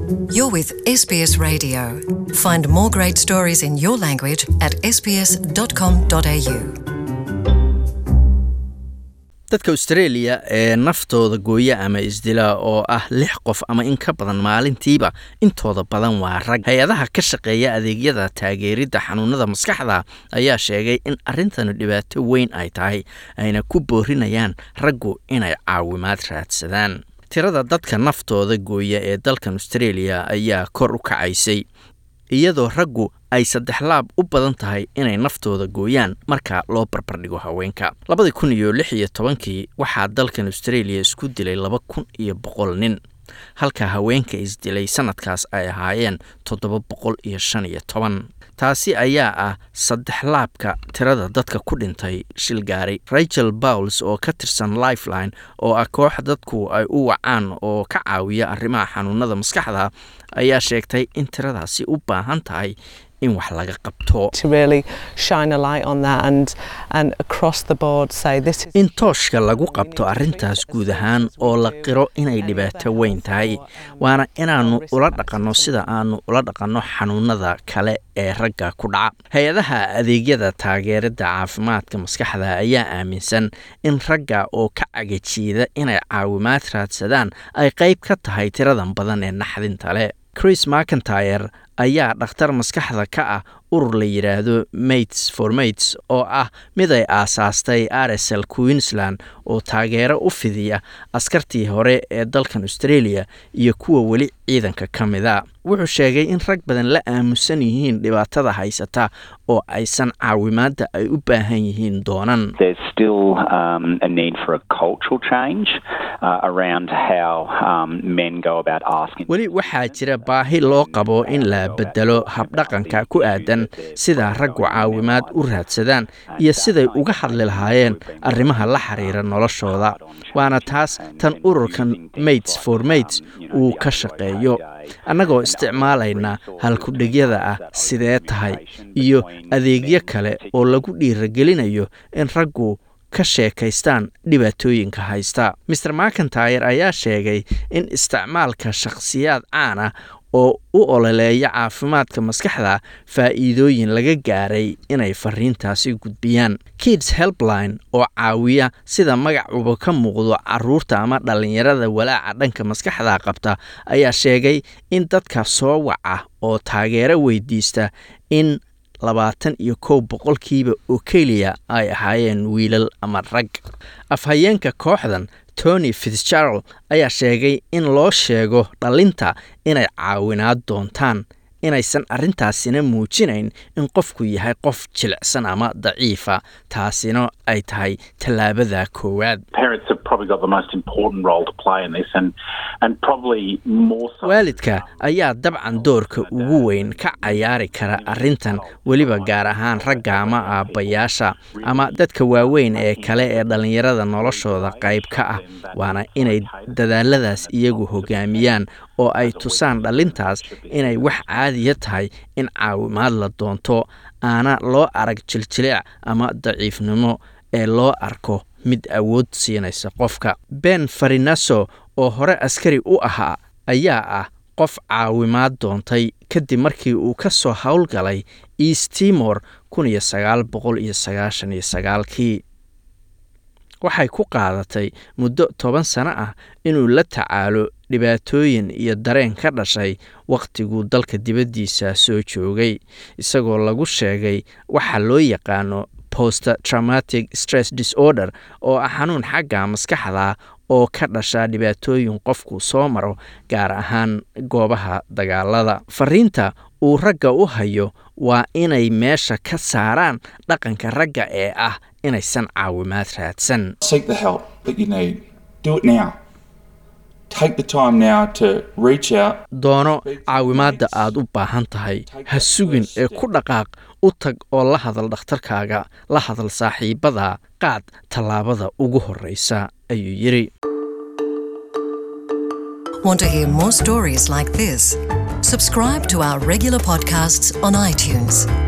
You're with SBS Radio. Find more great stories in your language at sbs.com.au. dadka australia ee naftooda gooya ama isdila oo ah lix qof ama in ka badan maalintiiba intooda badan waa rag hay-adaha ka shaqeeya adeegyada taageeridda xanuunada maskaxda ayaa sheegay in arrintanu dhibaato weyn ay tahay ayna ku boorinayaan raggu inay caawimaad raadsadaan tirada dadka naftooda gooya ee dalkan australia ayaa kor u kacaysay iyadoo raggu ay saddex laab u badan tahay inay naftooda gooyaan marka loo barbardhigo haweenka labadii kun iyo lix iyo tobankii waxaa dalkan australia isku dilay laba kun iyo boqol nin halka haweenka isdilay sanadkaas ay ahaayeen toddoba boqol iyo shan iyo toban taasi ayaa ah saddex laabka tirada dadka ku dhintay shil gaari rachel bowles oo ka tirsan lifeline oo ah koox dadku ay u wacaan oo ka caawiya arrimaha xanuunada maskaxda ayaa sheegtay in tiradaasi u baahan tahay in wax laga qabto to really shine a light on that and and across the board say this is in tooshka lagu qabto arrintaas guud ahaan oo la qiro inay dhibaato weyn tahay waana inaannu ula dhaqanno sida aanu ula dhaqanno xanuunada kale ee ragga ku dhaca hay-adaha adeegyada taageerada caafimaadka maskaxda ayaa aaminsan in ragga oo ka cagajiida inay caawimaad raadsadaan ay qayb ka tahay tiradan badan ee naxdinta leh chris mcintyre ayaa dhakhtar maskaxda ka ah urur la yidhaahdo mates for mates oo ah mid ay aasaastay rsl queensland oo taageero u fidiya askartii hore ee dalkan australia iyo kuwa weli ciidanka ka mida wuxuu sheegay in rag badan la aamusan yihiin dhibaatada haysata oo aysan caawimaadda ay u baahan yihiin doonan There's still um, a need for a cultural change uh, around how um, men go about asking. weli waxaa jira baahi loo qabo in la bedelo habdhaqanka ku aadan sida raggu caawimaad u raadsadaan iyo siday uga hadli lahaayeen arrimaha la xiriira noloshooda waana taas tan ururkan mates for mates uu ka shaqeeyo annagoo isticmaalayna halkudhegyada ah sidee tahay iyo adeegyo kale oo lagu dhiiragelinayo in raggu ka sheekaystaan dhibaatooyinka haysta maer mcintyre ayaa sheegay in isticmaalka shakhsiyaad caan ah oo u ololeeya caafimaadka maskaxda faa'iidooyin laga gaaray inay fariintaasi gudbiyaan kids helpline oo caawiya sida magacuba ka muuqdo caruurta ama dhallinyarada walaaca dhanka maskaxda qabta ayaa sheegay in dadka soo waca oo taageero weydiista in labaatan iyo kow boqolkiiba oo keliya ay ahaayeen wiilal ama rag afhayeenka kooxdan tony fitzgerald ayaa sheegay in loo sheego dhalinta inay caawinaad doontaan inaysan arrintaasina muujinayn in qofku yahay qof jilicsan ama daciifa taasina ay tahay tallaabada koowaad parents have probably got the most important role to play in this and and probably more so waalidka ayaa dabcan doorka ugu weyn ka cayaari kara arrintan weliba gaar ahaan ragga ama aabbayaasha ama dadka waaweyn ee kale ee dhallinyarada noloshooda qayb ka ah waana inay dadaaladaas iyagu hogaamiyaan oo ay tusaan dhalintaas inay wax caadiya tahay in caawimaad la doonto aana loo arag jiljilic ama daciifnimo ee loo arko mid awood siinaysa qofka ben farinaso oo hore askari u ahaa ayaa ah qof caawimaad doontay kadib markii uu ka soo howlgalay east timor kun iyo sagaal boqol iyo sagaashan iyo sagaalkii waxay ku qaadatay muddo toban sano ah inuu la tacaalo dhibaatooyin iyo dareen ka dhashay wakhtiguu dalka dibaddiisa soo joogay isagoo lagu sheegay waxa loo yaqaano post traumatic stress disorder oo ah xanuun xagga maskaxda oo ka dhasha dhibaatooyin qofku soo maro gaar ahaan goobaha dagaalada fariinta uu ragga u hayo waa inay meesha ka saaraan dhaqanka ragga ee ah inaysan caawimaad raadsan Seek the help that you need. Do it now. Take the time now to reach out. doono caawimaadda aad u baahan tahay ha sugin ee ku dhaqaaq u tag oo la hadal dhakhtarkaaga la hadal saaxiibada qaad tallaabada ugu horreysa ayuu yidhi Want to hear more stories like this? Subscribe to our regular podcasts on iTunes.